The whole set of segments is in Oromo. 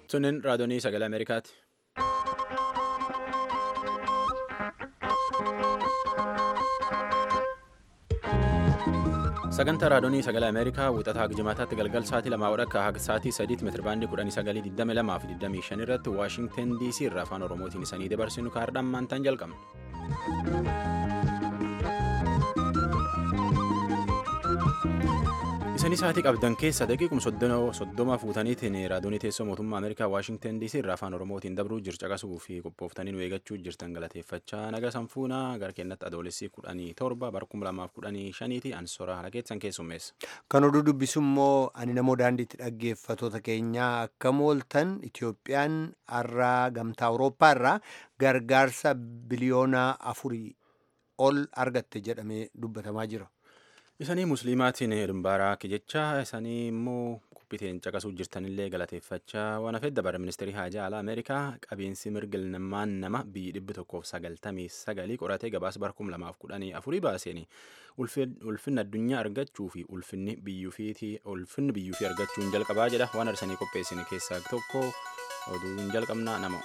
Sunin raadiyoonii sagalee Ameerikaati. Sagantaa raadiyoonii sagalee Ameerikaa wixataa jimaataatti galgal sa'aatii lamaa wadhakka haga sa'aatii sadiitti meetira baandii kudhanii sagalii digdami lamaa fi digdamii shan irratti Waashingten DC irraa afaan Oromootiin isanii dabarsinu kaardhaan maantaan jalqabna. Isanii sa'aatii qabdan keessa daqiiquma soddoma fuutaniitiin raadiyoonii teessoo mootummaa Ameerikaa Waashingten DC irraa afaan Oromootiin dabruu jircaqasuu fi qophooftanii nu eeggachuu jirtan galateeffachaa naga sanfuunaa gara keenyatti adoolessi kudhanii torba bara kuma lamaaf kudhanii shaniiti ansoora haala keessan keessummeessa. Kan oduu dubbisu immoo ani namoo daandiitti dhaggeeffatoota keenyaa akka mooltan Itoophiyaan har'aa gamtaa Awurooppaa irraa gargaarsa biliyoona afurii ol argatte jedhamee dubbatamaa jira. Isanii musliimaatiin dhimbaaraa jecha isanii immoo qophiiteen caqasuu jirtanillee galateeffachaa waan hafeef dabara ministeerii haajaa alaa Ameerikaa qabiinsi mirga ilmaan nama biyyi dhibbi tokkoof sagaltamii sagalii qoratee gabaasa bara kuma lamaaf kudhanii afurii baaseen ulfinni addunyaa argachuu fi ulfinni biyyuufiitii ulfinni biyyuufii argachuun jalqabaa jedha waan arsanii qopheessine keessaa tokko oduun jalqabnaa nama.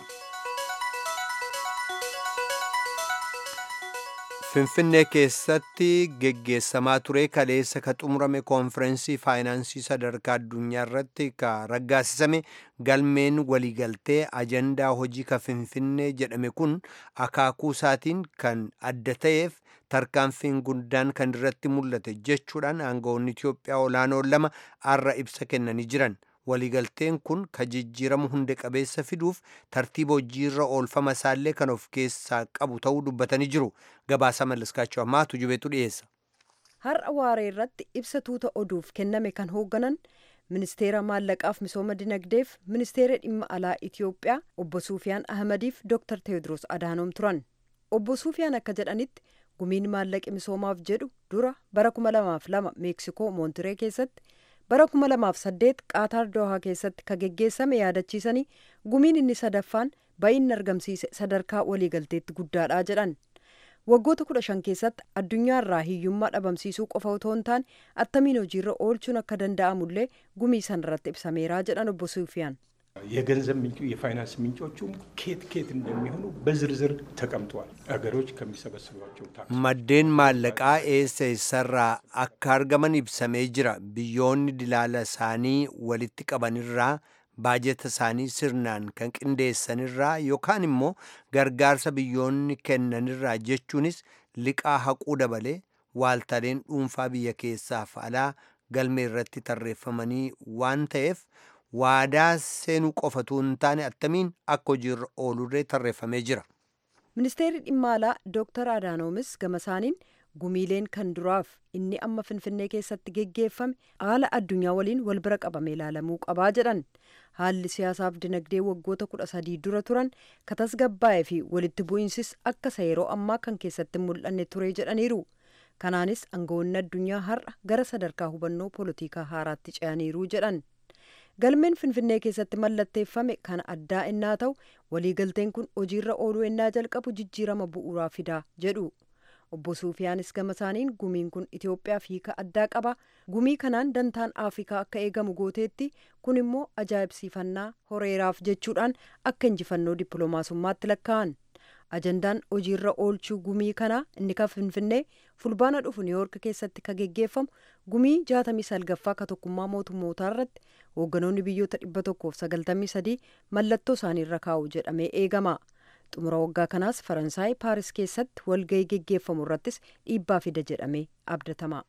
Finfinnee keessatti geggeessamaa ture kaleessa ka xumurame koonfirensii faayinaansii sadarkaa addunyaa irratti ka raggaasisame galmeen waliigaltee ajandaa hojii ka Finfinnee jedhame kun akaakuu isaatiin kan adda ta'eef tarkaanfiin guddaan kan irratti mul'ate jechuudhaan aangawoonni Itoophiyaa olaanoon lama har'a ibsa kennanii jiran. waliigalteen kun ka jijjiiramu hunda qabeessa fiduuf tartiiba hojiirra oolfama isaallee kan of keessaa qabu ta'uu dubbatanii jiru gabaasa mallaskaachuu ammaatu jubeetu dhiyeessa. har'a waaree irratti ibsa tuuta oduuf kenname kan hoogganan ministeera maallaqaaf misooma dinagdeef ministeera dhimma alaa itiyoophiyaa obbo suufiyaan ahmadiif dooktar teewodiroos adaanoom turan obbo suufiyaan akka jedhanitti gumiin maallaqi misoomaaf jedhu dura bara 2002 meeksikoo moontiree keessatti. bara 2008 qaataar doohaa keessatti ka geggeessame yaadachiisanii gumiin inni sadaffaan baay'inni argamsiise sadarkaa waliigalteetti guddaadha jedhan waggoota kudha shan keessatti addunyaarraa hiyyummaa dhabamsiisuu qofa otoo hin taane attamiin hojiirra oolchuun akka danda'amullee gumii sanarratti ibsameeraa jedhan obbo suufiyaan. የገንዘብ ምንጩ የፋይናንስ ምንጮቹም ኬት ኬት እንደሚሆኑ በዝርዝር ተቀምጠዋል። አገሮች ከሚሰበስቧቸው ታክስ maddeen maallaqaa eessa eessarraa akka argaman ibsamee jira biyyoonni dilaala isaanii walitti qabanirraa baajeta isaanii sirnaan kan qindeessanirraa yookaan immoo gargaarsa biyyoonni kennanirraa jechuunis liqaa haquu dabalee waaltaleen dhuunfaa biyya keessaaf alaa galmee irratti tarreeffamanii waan ta'eef waadaa seenuu qofatu hin taane attamiin akka hojiirra oolurree tarreeffamee jira. ministeerri dhimma alaa dooktar adaanoomis gama isaaniin gumiileen kan duraaf inni amma finfinnee keessatti geggeeffame haala addunyaa waliin wal bira qabame ilaalamuu qabaa jedhan haalli siyaasaaf dinagdee waggoota kudha sadii dura turan ka tasgabbaa'ee fi walitti bu'iinsis akka isa yeroo ammaa kan keessatti mul'anne ture jedhaniiru kanaanis aangawoonni addunyaa har'a gara sadarkaa hubannoo poolitikaa haaraatti ce'aniiru jedhan. galmeen finfinnee keessatti mallatteeffame kan addaa innaa ta'u waliigalteen kun hojiirra ooluu innaa jalqabu jijjiirama bu'uuraa fidaa jedhu obbo suufiyaanis gama isaaniin gumiin kun itiyoophiyaaf hiika addaa qaba gumii kanaan dantaan afrikaa akka eegamu gooteetti kun immoo ajaa'ibsiifannaa horeeraaf jechuudhaan akka injifannoo dippiloomaasummaatti lakkaa'an ajandaan hojiirra oolchuu gumii kanaa inni kan finfinnee fulbaana dhufu niiwoork keessatti ka geggeeffamu gumii jaatamii salgaffaa ka tokkummaa mootummootaa irratti hoogganoonni biyyoota dhibba tokkoof sagaltamii sadii mallattoo isaanii irra kaa'u jedhamee eegama xumura waggaa kanaas faransaay paaris keessatti walgahii geggeeffamu irrattis dhiibbaa fida jedhamee abdatama.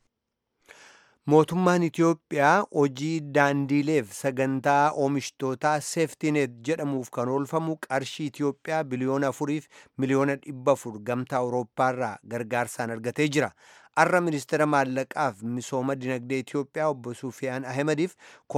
mootummaan Itiyoophiyaa hojii daandiileef sagantaa oomishtootaa seeftineet jedhamuuf kan oolfamu qarshii Itiyoophiyaa biliyoona afuriif miliyoona dhibba afur gamtaa Awurooppaarraa gargaarsaan argatee jira. Har'a ministeera maallaqaaf misooma dinagdee Itiyoophiyaa obbo Sufiyaan Ahmediif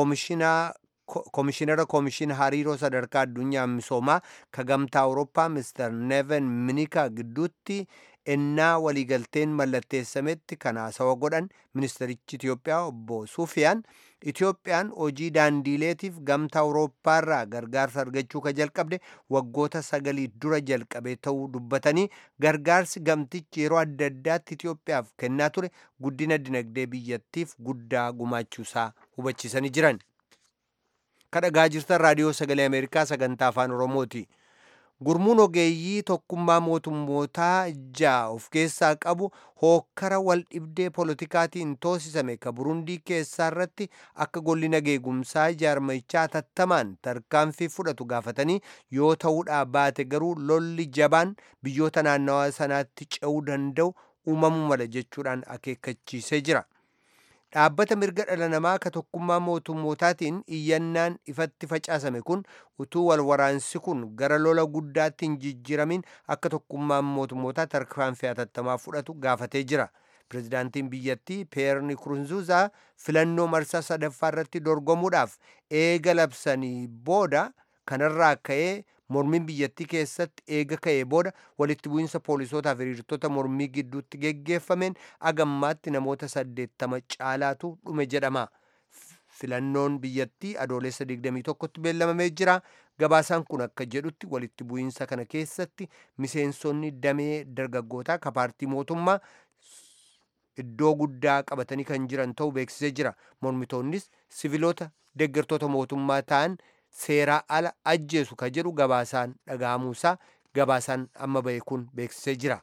koomishinara koomishina hariiroo sadarkaa addunyaa misoomaa ka gamtaa Awurooppaa Mr. Neven Minika gidduutti ennaa waliigalteen mallatteessametti kan haasawa godhan ministerichi Itiyoophiyaa obbo Sufiyaan Itiyoophiyaan hojii daandiileetiif gamtaa Awurooppaarraa gargaarsa argachuu ka jalqabde waggoota sagalii dura jalqabe ta'uu dubbatanii gargaarsi gamtichi yeroo adda addaatti Itiyoophiyaaf kennaa ture guddina dinagdee biyyattiif guddaa gumaachuusaa hubachiisanii jiran. kadhagaa jirtan raadiyoo sagalee ameerikaa sagantaa afaan oromooti gurmuun ogeeyyii tokkummaa mootummootaa ja'a of keessaa qabu hookkara wal dhibdee poolotikaatiin toosisame ka burundii keessaa irratti akka golli nageegumsaa jaarmichaa tattamaan tarkaanfii fudhatu gaafatanii yoo ta'uudhaa baate garuu lolli jabaan biyyoota naannawaa sanaatti ce'uu danda'u uumamuu mala jechuudhaan akeekkachiisee jira. dhaabbata mirga dhala namaa ka tokkummaa mootummootaatiin iyyannaan ifatti facaasame kun utuu wal waraansi kun gara lola guddaatti hin jijjiramin akka tokkummaan mootummootaa tarkaanfii hatattamaa fudhatu gaafatee jira. Pireezidaantiin biyyattii Peer Nkurunziizaa filannoo marsaa sadaffaa irratti dorgomuudhaaf eega labsanii booda kanarraa ka'ee mormiin biyyattii keessatti eega ka'ee booda walitti bu'iinsa poolisootaa fi hiriirtota mormii gidduutti geggeeffameen agammaatti namoota saddeettama caalaatu dhume jedhama. Filannoon biyyattii adoolessa 21tti beellamamee jira. Gabaasaan kun akka jedhutti walitti bu'iinsa kana keessatti miseensonni damee dargaggootaa ka paartii mootummaa iddoo guddaa qabatanii kan jiran ta'uu beeksisee jira. Mormitoonnis siviloota deeggartoota mootummaa ta'an seeraa ala ajjeesu ka jedhu gabaasaan dhaga'amuusaa gabaasaan amma ba'e kun beeksisee jira.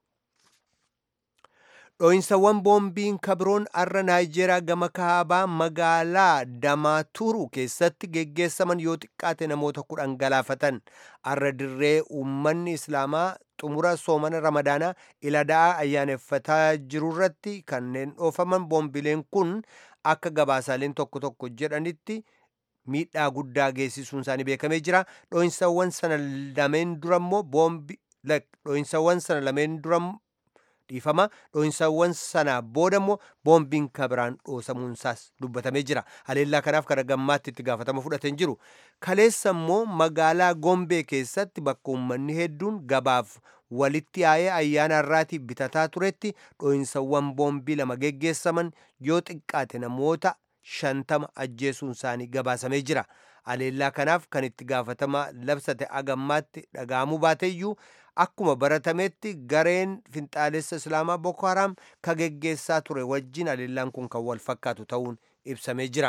Dhoo'insawwan boombiin kabiroon arra Naayijeeriyaa gama kaabaa magaalaa Damaaturu keessatti geggeessaman yoo xiqqaate namoota kudhan galaafatan arra dirree uummanni Islaamaa xumura soomana ramadaanaa iladaa ayyaaneffataa jirurratti kanneen dhoofaman boombileen kun akka gabaasaaleen tokko tokko jedhanitti miidhaa guddaa geessisuun isaanii beekamee jira. Dhoo'insawwan sana lameen dura immoo boombi dhoo'insawwan sana lameen dura dhiifama dhoo'insawwan sana booda immoo boombiin kabiraan dhoosamuun isaas dubbatamee jira. Haleellaa kanaaf gara gammaatti itti gaafatama fudhateen jiru. Kaleessa immoo magaalaa Gombee keessatti bakka uummanni hedduun gabaaf walitti yaa'ee ayyaana irraatiif bitataa turetti dhoo'insawwan boombii lama geggeessaman yoo xiqqaate namoota shantama ajjeesuun isaanii gabaasamee jira. Haleellaa kanaaf kan itti gaafatama labsate agammaatti dhaga'amuu baateeyyuu akkuma baratametti gareen finxaalessa islaamaa Boko Haram ka geggeessaa ture wajjin haleellaan kun kan wal fakkaatu ta'uun ibsamee jira.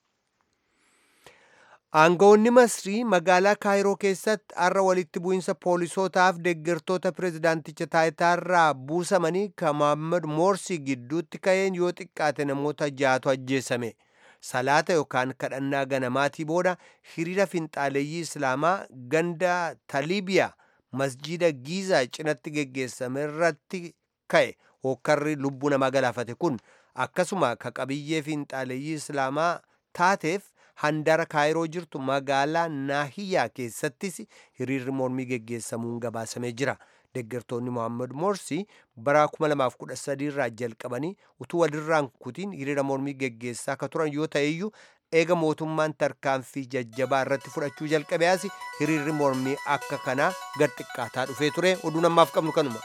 Aangawoonni Masrii magaalaa Kaayiroo keessatti har'a walitti bu'iinsa poolisootaaf deeggartoota pireezidaanticha taayitaarraa buusamanii kan Mohaammed Moorsii gidduutti ka'een yoo xiqqaate namoota jaatu ajjeesame. Salaata yookaan kadhannaa ganamaatii booda hiriira finxaaleeyyii Islaamaa ganda Taliibiyaa masjiida Giizaa cinatti geggeessame irratti ka'e hokkarri lubbuu namaa galaafate kun akkasuma ka qabiyyee finxaaleeyyii Islaamaa taateef handara kaayiroo jirtu magaalaa naahiyaa keessattis hiriirri mormii geggeessamuun gabaasamee jira. Deeggartoonni Mohaammed Morsi bara 2013 irraa jalqabanii utuu walirraan kutiin hiriira mormii geggeessaa akka turan yoo ta'eyyuu eega mootummaan tarkaanfii jajjabaa irratti fudhachuu jalqabee as hiriirri mormii akka kanaa gad xiqqaataa dhufee ture oduun ammaaf qabnu kanuma.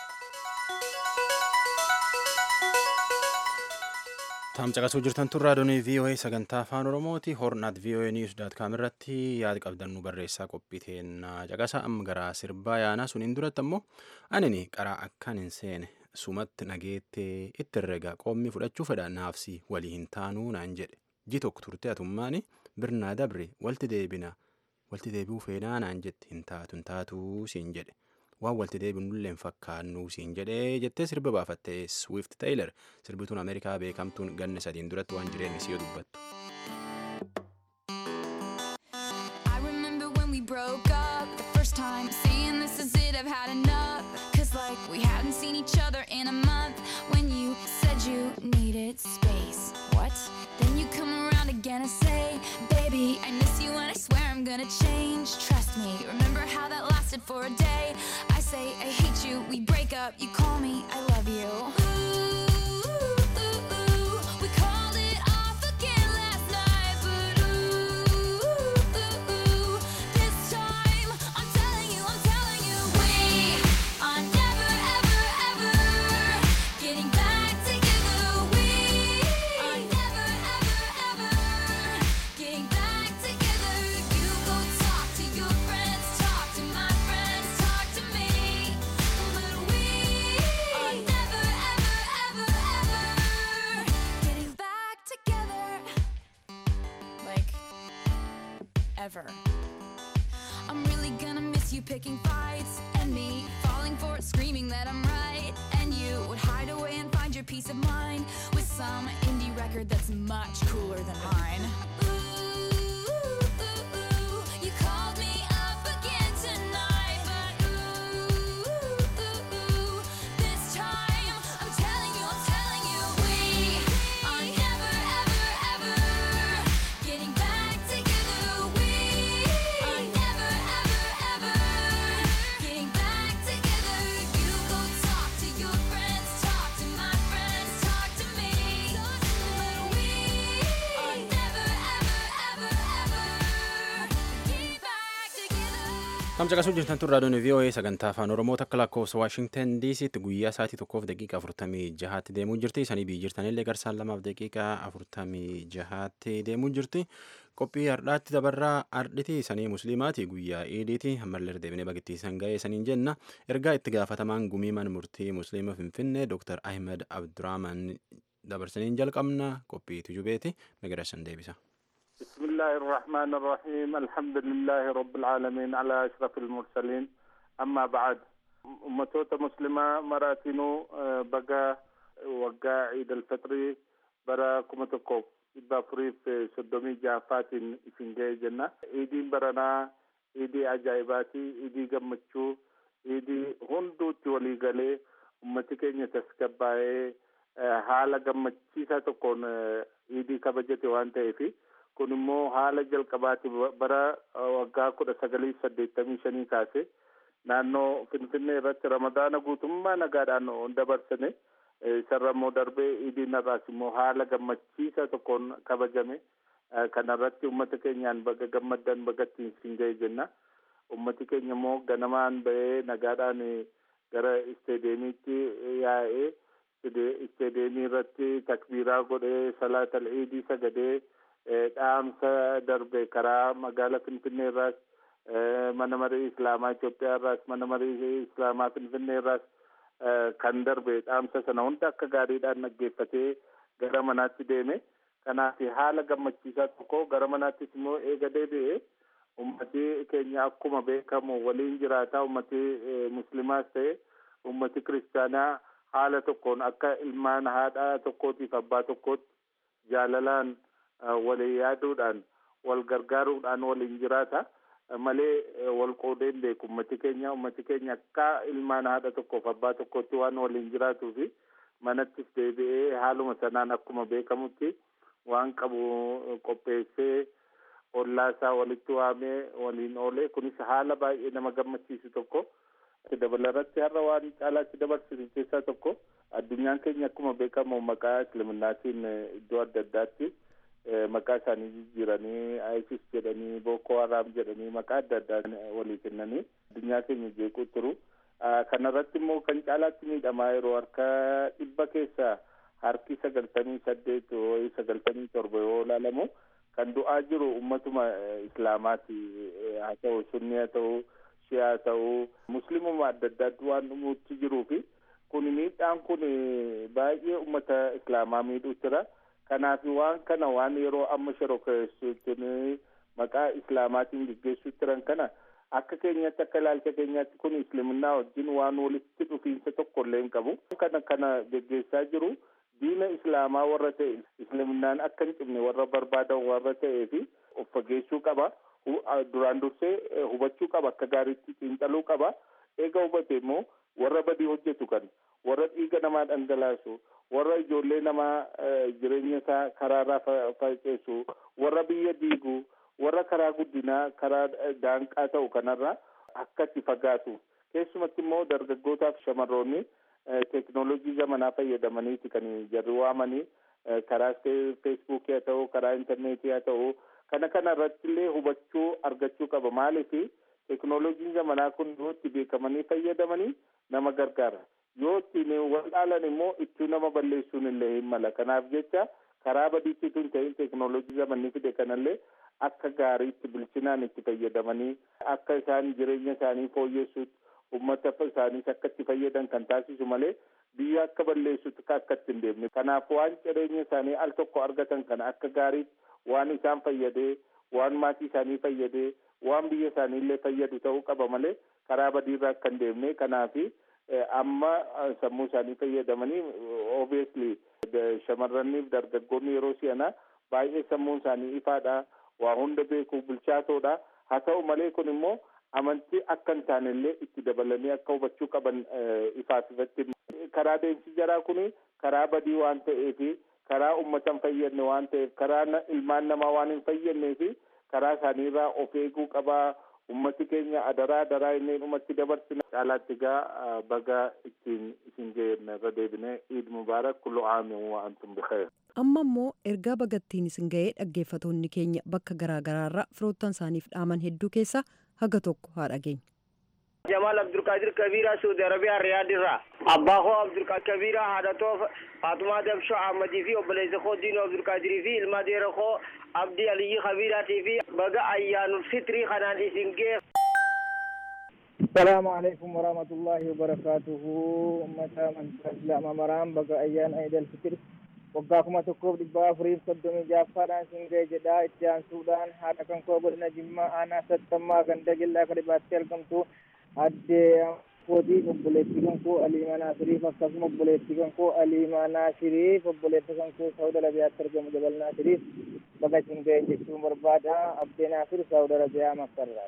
Taam caqasuu jirtan tun raadiyoonii VOA sagantaa afaan Oromooti. Hornaat VOA News daat kaam irratti yaada qabdan nu barreessaa qophiiteen caqasa amma gara sirbaa yaanaa suniin duratti ammoo anini qaraa akkan hin seene sumatti nageettee itti herrega qoommi fudhachuu fedha naafsi walii hin taanuu naan jedhe ji tokko turte atummaani birnaa dabre walti deebina walti deebi'uu feenaa naan jette hin taatu hin taatuu siin jedhe. waan walti deebinullee hin fakkaannu siin jedhee jettee sirba baafatte Swift Taylor sirbituun Ameerikaa beekamtuun ganna sadiin duratti waan jireenya isii dubbattu. I remember when we broke up the first time, saying this is it, I've had enough. Cause like we hadn't seen each other in a month when you said you needed space. What? Then you come around again and say, Baby, I miss you and I swear I'm gonna change. Trust me, remember how that lasted for a day? I say, I hate you, we break up, you call me, I love you. Ooh, ooh, ooh, we called it off again last forever. I'm really gonna miss you picking fights and me falling for it, screaming that I'm right. And you would hide away and find your peace of mind with some indie record that's much cooler than mine. Ooh, you called me up again tonight, but ooh, this time I'm telling you, I'm telling you, we are never, ever, ever getting back together. We are never, ever, ever getting back together. You go talk to your friends, talk to my friends, talk to me. But we are never, ever, ever, ever get back together. Tamsa qasuu jirtan tun raadiyoon VOA sagantaa afaan Oromoo takka lakkoofsa Waashingtan DC'tti guyyaa sa'aatii tokkoof daqiiqa afurtamii jahaatti deemuu jirti. Isanii biyyi jirtanillee garsaan lamaaf daqiiqa afurtamii jahaatti deemuu jirti. Qophii hardhaatti dabarraa hardhiti isanii musliimaati guyyaa iidiiti ammallee deebinee bagittiisan ga'ee isaniin jenna. Ergaa itti gaafatamaan gumii mana murtii musliima Finfinnee Dr. Ahmed Abdurrahman dabarsaniin jalqabna qophii tujubeeti migireessan deebisa. بسم الله الرحمن الرحيم الحمد لله رب العالمين على أشرف المرسلين أما بعد أمتوت مسلمة مراتينو آه، بقى وقا عيد الفطر برا كمتكوب إبا فريف سدومي جافات إسنجي جنة إيدي برنا إيدي أجايباتي إيدي قمتشو إيدي هندو تولي غالي أمتي كينيا تسكباي haala gammachiisaa tokkoon eh, iidii kabajate waan ta'eefi kun immoo haala jalqabaati bara waggaa kudha sagalii saddeettamii shanii kaase naannoo finfinnee irratti ramadaana guutummaa nagaadhaan dabarsine isarra immoo darbee iidiin irraas immoo haala gammachiisaa tokkoon kabajame kana irratti ummata keenyaan baga gammaddan bagatti isin ga'e jenna ummati keenya immoo ganamaan ba'ee nagaadhaan gara isteedeemiitti yaa'ee isteedeemii irratti takbiiraa godhee salaatal iidii sagadee dhaamsa darbe karaa magaala finfinnee irraas mana marii islaamaa Itoophiyaa irraas mana marii islaamaa finfinnee irraas kan darbe dhaamsa sana hunda akka gaariidhaan dhaggeeffatee gara manaatti deeme kanaaf haala gammachiisaa tokko gara manaattis immoo eega deebi'ee ummati keenya akkuma beekamu waliin jiraataa ummati muslimaas ta'e ummati kiristaanaa haala tokkoon akka ilmaan haadha tokkootiif abbaa tokkootti jaalalaan walii yaaduudhaan wal gargaaruudhaan waliin jiraata malee wal qoodee hin beeku ummati keenya ummati keenya akka ilmaan haadha tokkoof abbaa tokkootti waan waliin jiraatuu fi manattis deebi'ee haaluma sanaan akkuma beekamutti waan qabu qopheessee ollaasaa walitti waamee waliin oolee kunis haala baay'ee nama gammachiisu tokko dabalarratti har'a waan caalaatti dabarsisu keessaa tokko addunyaan keenya akkuma beekamu maqaa islaminaatiin iddoo adda addaatti maqaa isaanii jijjiiranii isis jedhanii boko haram jedhanii maqaa adda addaa walii kennanii addunyaa keenya jeequu turu kanarratti immoo kan caalaatti miidhamaa yeroo harka dhibba keessaa harki sagaltamii saddeet wayii sagaltamii torba yoo ilaalamu kan du'aa jiru ummatuma islaamaati haa ta'u sunni haa ta'u shi'aa ta'u muslimuma adda addaatti waan dhumuutti jiruu fi kun miidhaan kun baay'ee ummata islaamaa miidhuu jira kanaaf waan kana waan yeroo amma shororkeessituun maqaa islaamaatiin geggeessuu jiran kana akka keenyatti akka ilaalcha keenyaatti kun islaminaa wajjin waan walitti dhufiinsa tokko illee hin qabu kana kana geggeessaa jiru diina islaamaa warra ta'e islaminaan akka hin cimne warra barbaadan warra ta'ee fi of fageessuu qaba duraan dursee hubachuu qaba akka gaariitti xiinxaluu qaba eega hubate immoo warra badii hojjetu kan warra dhiiga namaa dhangalaasu warra ijoollee namaa jireenya isaa karaarraa faceessu warra biyya diigu warra karaa guddinaa karaa daanqaa ta'u kanarraa akka itti fagaatu keessumatti immoo dargaggootaaf shamarroonni teeknooloojii zamanaa fayyadamaniiti kan jarri waamanii karaa feesbuukii haa ta'u karaa intarneetii haa ta'u kana kana irratti illee hubachuu argachuu qaba maaliif teeknooloojiin zamanaa kun yoo itti beekamanii fayyadamanii nama gargaara yoo ittiin wal dhaalan immoo ittuu nama balleessuun illee hin mala kanaaf jecha karaa badiitti tun ta'in teeknooloojii zamanni fide kanallee akka gaariitti bilchinaan itti fayyadamanii akka isaan jireenya isaanii fooyyessuutti ummata isaaniis akka itti fayyadan kan taasisu malee biyya akka balleessutti akka itti hin deemne kanaaf waan jireenya isaanii al tokko argatan kana akka gaariitti waan isaan fayyadee waan maatii isaanii fayyadee waan biyya isaanii illee fayyadu ta'uu qaba malee karaa badiirraa akka hin deemne kanaafi amma sammuu isaanii fayyadamanii obviously shamarraniif dargaggoonni yeroo si'anaa baay'ee sammuun isaanii ifaadha waa hunda beekuu bilchaatoodha haa ta'u malee kun immoo amantii akka hin taane illee itti dabalanii akka hubachuu qaban ifaaf ifatti karaa deemsi jaraa kun karaa badii waan ta'eefi karaa ummata hin fayyadne waan ta'eef karaa ilmaan namaa waan hin fayyadneefi karaa isaaniirraa of eeguu qabaa ummati keenya adaraa adaraa inni dhumatti dabarsina caalaatti gaa baga ittiin isin geenye irra deebine iid mubaarak kullu aamin wa antum bikhair amma immoo ergaa bagattiin isin ga'ee dhaggeeffatoonni keenya bakka garaagaraarraa firoottan isaaniif dhaaman hedduu keessa haga tokko haa dhageenya. Jamal Abdulkadir Kabira Saudi Arabiyaa Riyaadilraa abbaa koo Abdulkadir Kabira haadha koo Faatumaa Dabshoo Ahmadii fi obboleessa koo Diinoo Abdulkadirii fi ilma deera koo Abdii Aliyyi Kabiraatii fi baga ayyaanul fitrii kanaan isin gee. السلام عليكم ورحمة الله وبركاته أمة من إسلام مرام بقى أيان عيد الفطر وقاكم تكوب دبا فريف صدومي جافاران سنجي جدا اتجان سودان حالا كان كوبر نجمع أنا ستما كان دجل كربات تلكم تو أدي kooti obboleettii kan koo aliimaa naasiriif akkasuma obboleettii kan koo aliimaa naasiriif obboleettii kan koo saawud arabiyaatti argamu jabal naasiriif baga isin ga'e jechuun barbaada abdee naasir saawud arabiyaa makkarraa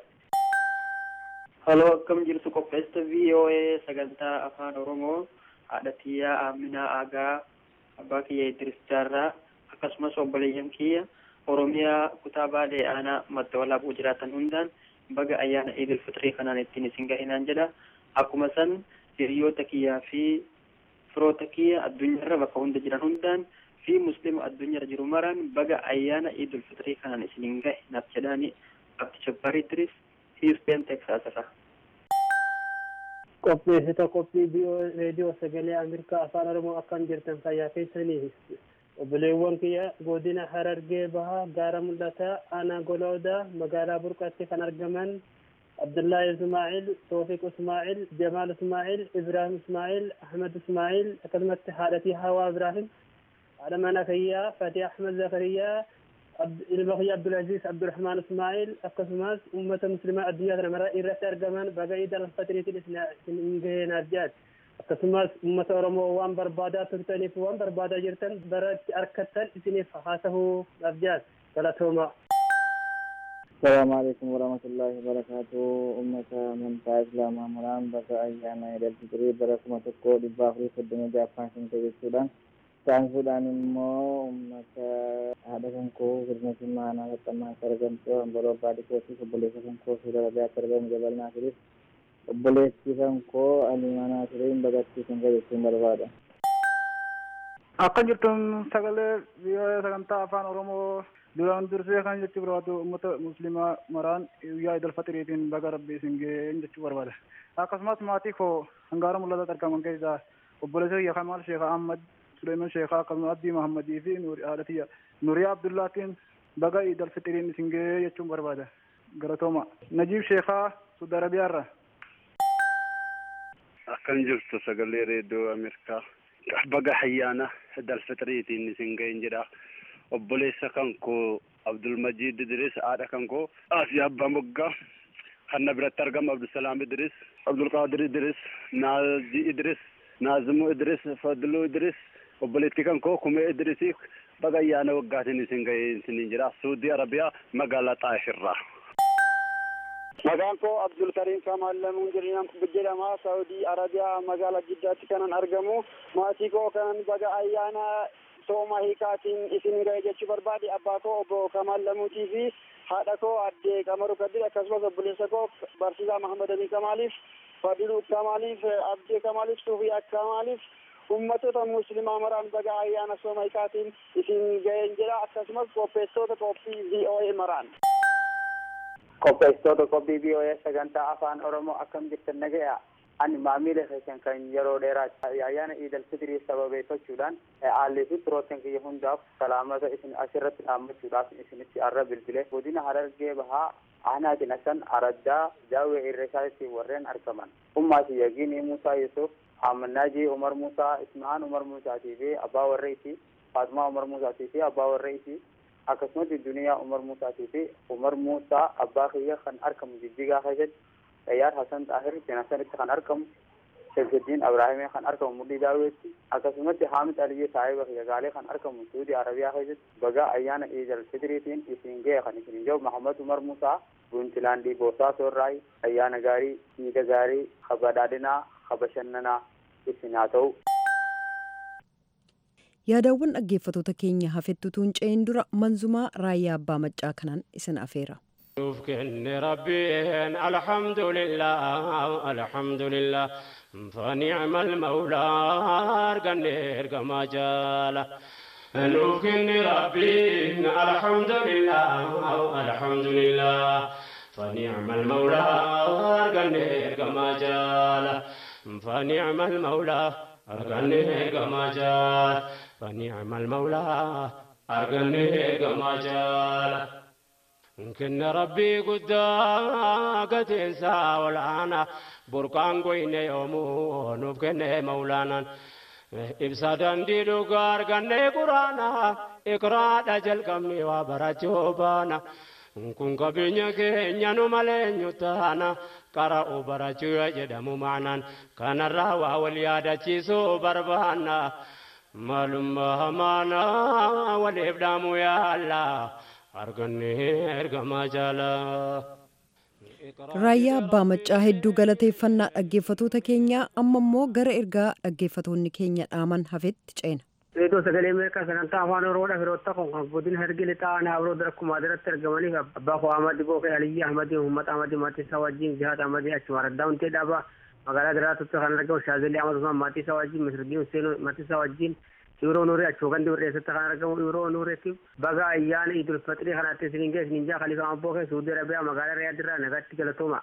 Haloo akkam jirtu qopheessa VOA sagantaa afaan Oromoo haadha tiyyaa Aminaa Aagaa abbaa kiyya Idris Jaarraa akkasumas obboleeyyan kiyya Oromiyaa kutaa Baalee aanaa madda walaabuu jiraatan hundaan baga ayyaana Eidul Fitrii kanaan ittiin isin gahinaan jedha. Akkuma san hiriyoota kiyyaa fi firoota kiyya addunyaarra bakka hunda jiran hundaan fi muslima addunyaarra jiru maraan baga ayyaana Eidul Fitrii kanaan isiniin gahe naaf jedhaani Abdi Jabbaar Idris Houston Texas irraa. qopheessita qophii reediyoo sagalee ameerikaa afaan oromoo akkam jirtan fayyaa keessanii obboleewwan kiyya godina harargee bahaa gaara mul'ataa aanaa goloodaa magaalaa burqatti kan argaman abdullahi ismaa'il toofiq ismaa'il jamaal ismaa'il ibraahim ismaa'il ahmed ismaa'il akkasumatti haadhatii hawaa ibraahim haadha mana kiyyaa fatih ahmed zakariyaa ilma kiyya abdulaziz abdurahmaan ismaa'il akkasumas ummata muslimaa addunyaa kana mara irratti argaman baga iid alfatiriitiin isin gaheenaaf jedhan akkasumas ummata oromoo waan barbaadaa turtaniif waan barbaadaa jirtan bara itti arkattan isiniif haasahuudhaaf jedhan galatooma. السلام عليكم ورحمة الله وبركاته أمة من إسلام مرام بقى أيانا إلى الفطر بركمة تقول بافري فدنا جافان سنتي السودان Saansuudhaan immoo uummata haadha kan koo hirna simaanaa maxxanaa argamtu ambaroo baadhi kootiif obboleessa kan koo suura rabiyaatti argamu jabal naasiriif obboleessi kan koo aliimaa naasiriin bagattiisin gajechuun barbaada. Akka jirtun sagalee biyya sagantaa afaan Oromoo duraan dursee kan jechuu barbaadu uummata muslimaa maraan guyyaa idil fatiriitiin baga rabbii isin ga'een jechuu barbaada. Akkasumas maatii koo hangaara mul'ata argaman keessaa obboleessa kiyya Kamaal Sheekh Ahmad Suleiman Sheekhaa akkasumas Abdii Mahammadii fi haadhatiyya Nuriyaa Abdullaatiin baga idil fitiriin isin ga'ee jechuun barbaada. Galatooma. Najiib Sheekhaa Suudi Arabiyaarra. Akkam jirtu sagalee reediyoo Ameerikaa. Baga ayyaana idil fitiriitiin isin ga'een jedha. Obboleessa kan koo Abdulmajiid Idris haadha kan koo Asiyaa Abbaa Moggaa kan na biratti argamu Abdusalaam Idris Abdulqaadir Idris Naazi Idris Naazimu Idris Fadlu Idris obboleettii kan koo kumee Idrisii baga ayyaana waggaatiin isin ga'ee isiniin jira Suudii Arabiyaa magaalaa Xaayifirraa. Maqaan koo Abdul Karim Kamal Lamuun jedhama. Saudii Arabiyaa magaalaa Jiddaatti kanan argamu. Maatii koo kanan baga ayyaana sooma hiikaatiin isin ga'e jechuu barbaade abbaa koo obbo Kamal Lamuutii fi haadha koo addee Qamaru Kadir akkasumas obboleessa koo barsiisaa Mahamad Amin Kamaaliif Fadiluu Kamaaliif Abdee Kamaaliif Suufiyaa Kamaaliif ummatoota muslimaa maraan baga ayyaana sooma hiikaatiin isin ga'een jedha akkasumas qopheessitoota qophii VOA maraan. qopheessitoota qophii VOA sagantaa afaan Oromoo akkam jirtan nagaya ani maamiila keessan kan yeroo dheeraa ayyaana iidal fitrii sababeeffachuudhaan haalli fi firoottan kiyya hundaaf salaamata isin asirratti dhaammachuudhaaf isinitti arra bilbile godina harargee bahaa aanaa dinasan araddaa jaawee irreesaatti warreen argaman ummaa kiyyagiin Musaa Yusuf Amannaaji Umar Musaa Ismahaan Umar Musaatii fi abbaa warreetii Faatumaa Umar Musaatii fi abbaa warreetii akkasumatti duniyaa umar muusaatii fi umar muusaa abbaa kiyya kan argamu jijjigaa keessatti xayyaar hasan xaahir jenasanitti kan argamu shemsuddiin abraahimee kan argamu mudhii daawwetti akkasumatti haamid aliyyee saahiba kiyya gaalee kan argamu suudii arabiyaa keessatti bagaa ayyaana iidal fitiriitiin isin ga'e kan isin jiru mahamad umar muusaa buuntilaandii boosaa soorraay ayyaana gaarii miidha gaarii kabadhaadhinaa kabashannanaa isin haa ta'u. yaadawwan dhaggeeffatoota keenya hafettutuun ce'in dura manzumaa raayyaa abbaa maccaa kanaan isin afeera. شوف كن ربين الحمد لله الحمد لله فنعم المولى ارقنير كما جالا نوف كن ربين الحمد لله الحمد لله فنعم المولى ارقنير كما جالا فنعم المولى ارقنير كما جالا فنعم المولى ارقنير كما جالا كن ربي قد تنسى والآن بركان قوين يومو نوف كن مولانا إبسا دندي دوغار كن قرانا إقرا دجل كمي وبرچو بانا kun qabeenya keenya nu malee nyuttaana qara'u barachuu jedhamu maanaan kanarraa waa wal yaadachiisuu barbaanna maalummaa maanaa waliif dhaamuu yaallaa argannee ergamaa jaalaa. raayyaa abbaa maccaa hedduu galateeffannaa dhaggeeffatoota keenyaa amma immoo gara ergaa dhaggeeffatoonni keenya dhaaman hafetti ceena. Reediyoo sagalee Ameerikaa sagantaa afaan Oromoodha firoota kun kan godina hergili ta'an habroo akkuma adiratti argamaniif abbaa koo Ahmad Bookee Aliyyi Ahmadi Muhammad Ahmadi Maatiisaa wajjin Jihaad Ahmadi achuma raddaa huntee dhaabaa magaalaa Diraatutti kan argamu Shaazilee Ahmad Usmaan Maatiisaa wajjin Misirgii Hussein Maatiisaa wajjin Ibiroo Nuuree achuma gandi Wirreessatti kan argamu Ibiroo Nuureetti baga ayyaana Idul Fixrii kanatti isiniin ga'e isiniin jaa Khalifa Bookee Suudii Arabiyaa magaalaa Riyaadirraa nagaatti galatooma.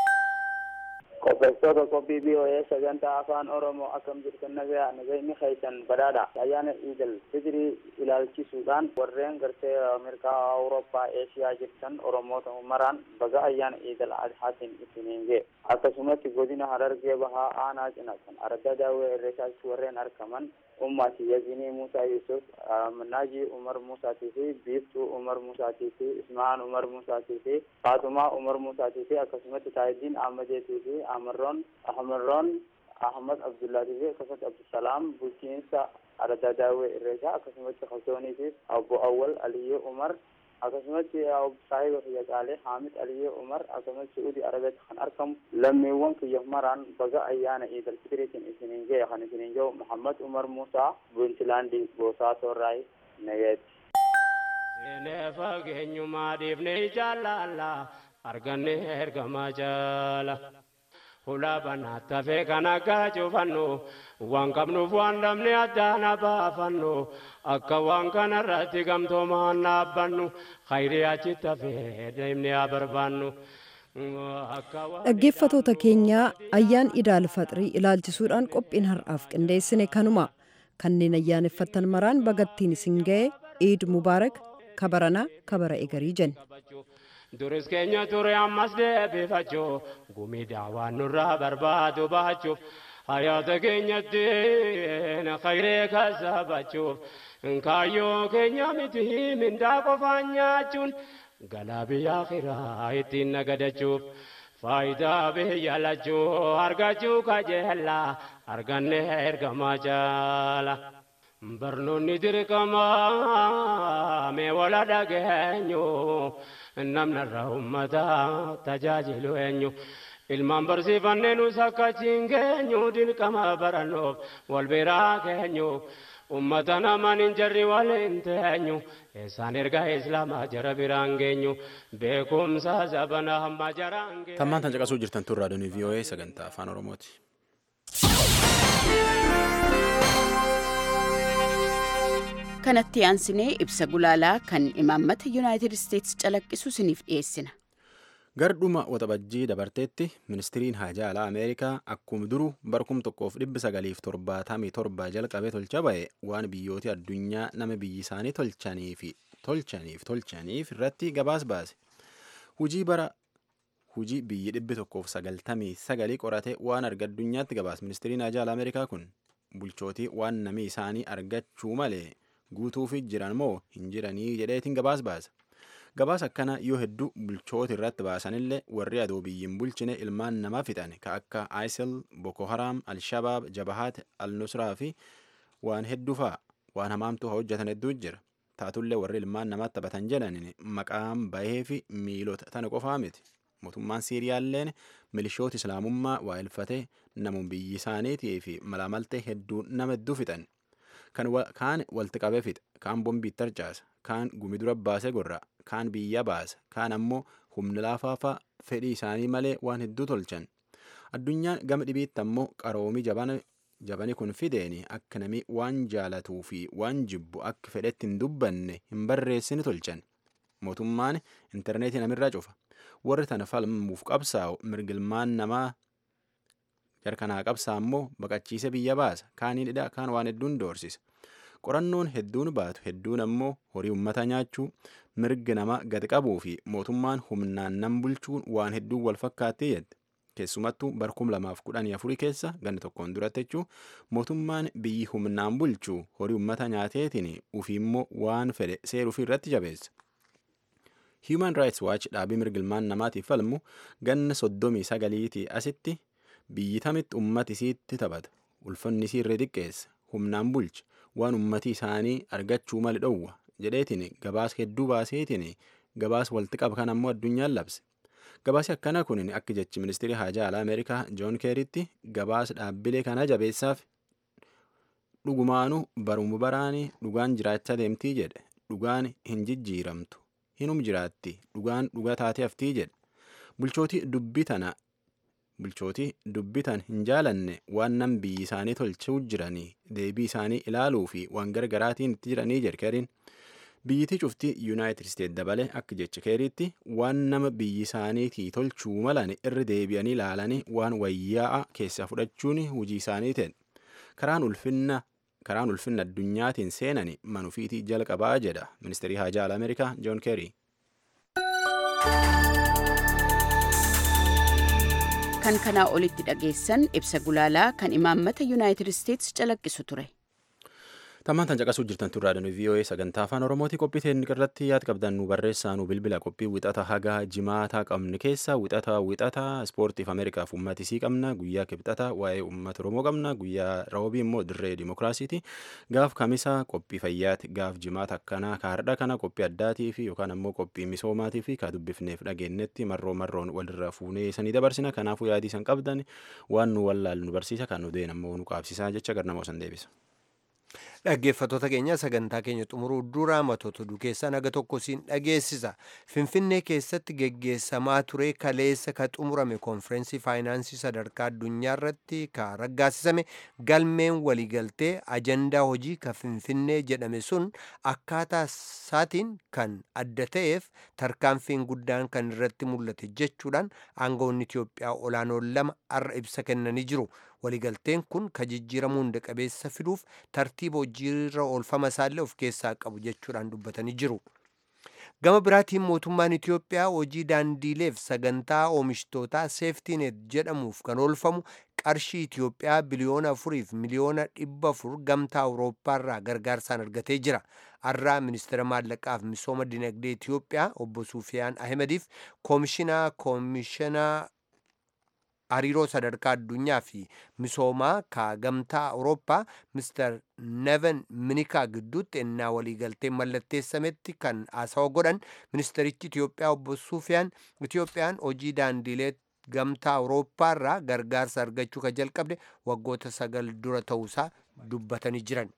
qopheessitoota qophii BOA sagantaa afaan oromoo akkam jirtan nagaa nagayni keessan badhaadha ayyaana iidal fitrii ilaalchisuudhaan warreen gartee ameerikaa awurooppaa eeshiyaa jirtan oromoota maraan baga ayyaana iidal adhaatiin isiniin ga'e akkasumatti godina harargee bahaa aanaa cinaqan arga daawwee irreesaatti warreen argaman ummati yazinii muusaa yusuf naaji umar musaatii fi biiftuu umar musaatii fi ismaan umar musaatii fi faatumaa umar musaatii fi akkasumatti taayidiin ahmadeetii fi amarroon ahmarroon ahmad abdullaatii fi akkasumatti abdusalaam bulchiinsa arda daawwee irreesaa akkasumatti kalsoonii fi abbo awwal aliyyee umar akkasumatti saahiba kiyya qaalee haamid aliyyee umar akkasumatti suudi arabiyaatti kan argamu lammiiwwan kiyya maraan baga ayyaana iidal fitiriitiin isiniin ga'e kan isiniin jiru muhammad umar muusaa buuntilaandii boosaa soorraay nageeti. Seenee fageenyumaa dhiifnee jaallalla argannee ergamaa jaala. Hulaa banaatti hafee kan akka cufannu waan qabnuuf waan dhabne addaan baafannu akka waan kanarratti gamtoomaan dhaabbannu khayrii achitti hafee deemnee haa barbaannu. Dhaggeeffatoota keenyaa ayyaan idaal faxirii ilaalchisuudhaan qophiin har'aaf qindeessine kanuma kanneen ayyaaneffattan maraan bagattiin isin ga'e iid mubaarak kabaranaa kabara egarii jenna. duris keenya ture ammas deebifachuu gumii daawwaan nurraa barbaadu baachuuf hayaata keenyatti khayree kasabachuuf kaayyoo keenya miti mindaa qofaan nyaachuun galaa biyya akhiraa ittiin nagadachuuf faayidaa biyya lachuu argachuu kajeellaa arganne ergamaa jaala. barnoonni dirqamaa mee wala dhageenyu namni irraa ummata tajaajilu eenyu ilmaan barsiifannee nus akkachiin keenyu dirqama barannuuf wal biraa keenyu ummata naman hin jarri waliin teenyu eessaan ergaa islaamaa jara biraan geenyu beekumsa zabana hamma jaraan geenyu. Tammaan tan caqasuu jirtan tun raadiyoon VOA sagantaa afaan Oromooti. kanatti aansinee ibsa gulaalaa kan imaammata yuunaayitid isteetsi calaqqisu isiniif dhiyeessina. Gardhuma waxabajjii dabarteetti ministiriin haajaa alaa Ameerikaa akkuma duru barkum tokkoof dhibbi sagaliif torbaatamii torba jalqabee tolcha ba'e waan biyyooti addunyaa nama biyyi isaanii tolchaniif tolchaniif tolchaniif irratti gabaas baase. Hujii bara hujii biyyi dhibbi tokkoof sagaltamii sagalii qorate waan arga addunyaatti gabaas ministiriin haajaa alaa Ameerikaa kun bulchootii waan namni isaanii argachuu malee guutuufi jiran moo hin jiranii jedheetiin gabaas baasa. Gabaas akkana yoo hedduu bulchoota irratti baasanillee warri adoo biyyin bulchine ilmaan namaa fixan ka akka ISIL, Boko Haram, Al-Shabaab, Jabahat, Al-Nusraa fi waan hedduu fa'a waan hamaamtuu hojjetan hedduu jira. Taatullee warri ilmaan namaa taphatan jedhanin maqaan bahee fi miilota tana qofaa miti. Mootummaan Siiriyaalleen milishoota Islaamummaa waa ilfatee namuun biyyi isaaniitii fi malaamaltee hedduu nama hedduu fixan. Kaan walitti qabee fixa, kaan bombii tarcaasa, kaan gumi dura baasee gorra, kaan biyya baasa, kaan ammoo humna laafaafaa fedhii isaanii malee waan hedduu tolchan. Addunyaan gama dhibiitti ammoo qaroomii jabani kun fideeni akka namni waan jaalatuu fi waan jibbu akka fedhetti hin dubbanne hin barreessine tolchan. Mootummaan intarneetii namirraa cufa. Warri tana falmuuf qabsaa'u mirgilmaan namaa jarkanaa qabsaa immoo baqachiise biyya baasa. Kaaniin hidha kaan waan hedduun doorsisa. Qorannoon hedduun baatu hedduun ammoo horii uummata nyaachuu mirga nama gadi qabuu fi mootummaan humnaan nam bulchuun waan hedduun wal fakkaattee jette. Keessumattuu barkum lamaaf kudhanii afurii keessa ganna tokkoon duratti jechuun mootummaan biyyi humnaan bulchuu horii uummata nyaateetiin ufii immoo waan fedhe seeruu irratti jabeessa. Human Rights Watch dhaabii mirgilmaan namaatiif falmu ganna soddomii sagaliitii asitti biyyi tamitti ummati isiitti taphata. Ulfanni isii irree xiqqeessa. Humnaan bulcha. Waan ummati isaanii argachuu mali dhowwa. Jedheetiin gabaas hedduu baaseetiin gabaas walitti qaba kan ammoo addunyaan labse. Gabaasi akkana kun akka jechi ministeerii haajaa alaa Ameerikaa Joon Keeritti gabaas dhaabbilee kana jabeessaaf dhugumaanuu barumu baraanii dhugaan jiraachaa deemtii jedhe. Dhugaan hin jijjiiramtu. Hinum jiraatti. Dhugaan dhuga taatee haftii jedhe. Bulchootii dubbii tana bulchootii dubbitan hin jaalanne waan nam biyyi isaanii tolchuu jiranii deebii isaanii ilaaluu fi waan gargaraatiin itti jiranii jedhe keeriin. Biyyitii cuftii Yuunaayitid Isteet dabalee akka jecha keeriitti waan nama biyyi isaaniitii tolchuu malan irra deebi'anii ilaalanii waan wayyaa'a keessaa fudhachuun hojii isaanii ta'e. Karaan ulfinna karaan ulfinna addunyaatiin seenani manufiitii jalqabaa jedha ministeerii haajaa alaa Ameerikaa Joon Keerii. kan kanaa olitti dhageessan ibsa gulaalaa kan imaammata yuunaayitid isteetsi calaqqisu ture. Tammaan tan caqasuu jirtan turraa danuu VOA sagantaa afaan Oromootii qophii teenya irratti yaad qabdan nu barreessaa nu bilbila qophii wixata hagaa jimaataa qabne keessa wixata wixata ispoortiif Ameerikaaf uummatisii qabna guyyaa kibxata waa'ee uummata Oromoo qabna guyyaa roobii immoo dirree dimookiraasiiti gaaf kamisa qophii fayyaati gaaf jimaata akkanaa kaardha kana qophii addaatii fi yookaan ammoo qophii misoomaatii fi ka dubbifneef dhageenyetti marroo marroon walirra fuunee sanii dabarsina kanaafuu yaadii san qabdan waan nu wallaalu nu barsiisa kan nu deen ammoo nu qaabsisaa jecha garnamoo san deebisa. Dhaggeeffattoota keenya sagantaa keenya xumuruu dura matoota oduu keessaa naga tokko siin dhageessisa. Finfinnee keessatti geggeessamaa ture kaleessa ka xumurame konfirensii faayinaansii sadarkaa addunyaa irratti ka raggaasisame galmeen waliigaltee ajandaa hojii ka Finfinnee jedhame sun akkaataa isaatiin kan adda ta'eef tarkaanfiin guddaan kan irratti mul'ate jechuudhaan aangawoonni Itoophiyaa olaanoon lama har'a ibsa kennanii jiru. waliigalteen kun ka jijjiiramuu hunda qabeessa fiduuf tartiiba hojiirra oolfama isaallee of keessaa qabu jechuudhaan dubbatanii jiru. Gama biraatiin mootummaan Itoophiyaa hojii daandiileef sagantaa oomishtootaa seeftiinet jedhamuuf kan oolfamu qarshii Itoophiyaa biliyoona afuriif miliyoona dhibba afur gamtaa Awurooppaarraa gargaarsaan argatee jira. Har'aa ministeera maallaqaaf misooma dinagdee Itoophiyaa obbo Sufiyaan Ahmediif koomishinaa koomishinaa hariiroo sadarkaa addunyaa fi misoomaa ka gamtaa awurooppaa mister neven minikaa gidduutti ennaa waliigaltee mallatteessametti kan haasawa godhan ministerichi itiyoophiyaa obbo sufiyaan itiyoophiyaan hojii daandiilee gamtaa awurooppaa irraa gargaarsa argachuu ka jalqabde waggoota sagal dura ta'uusaa dubbatanii jiran.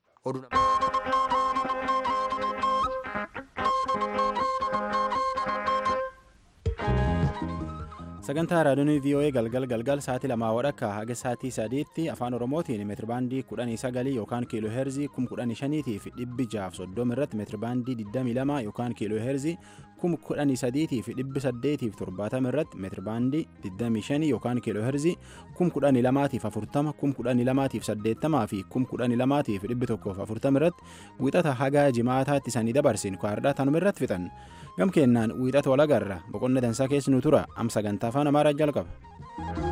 sagantaa raadiyoon voa galgal galgal sa'aatii lamaa wadhakka haga sa'aatii sadiitti afaan oromootiin meetirbaandii kudhanii sagalii yookaan kiiloo heerzii kum kudhanii shaniitii fi dhibbi jaaf soddoma irratti meetirbaandii digdamii lama yookaan kiiloo heerzii kum kudhanii sadiitii fi dhibbi saddeetii fi torbaatama irratti meetirbaandii digdamii shanii yookaan kiiloo heerzii kum kudhanii lamaatiif afurtama kum kudhanii lamaatiif saddeettamaa fi kum kudhanii lamaatiif dhibbi tokkoof afurtama irratti wixata haga jimaataatti sanii dabarsin kwaadhaa tanuma irratti fixan gam kennaan wiixata walagarra boqonna dansaa keessi nu tura am sagantaa afaan amaaraa jalqaba.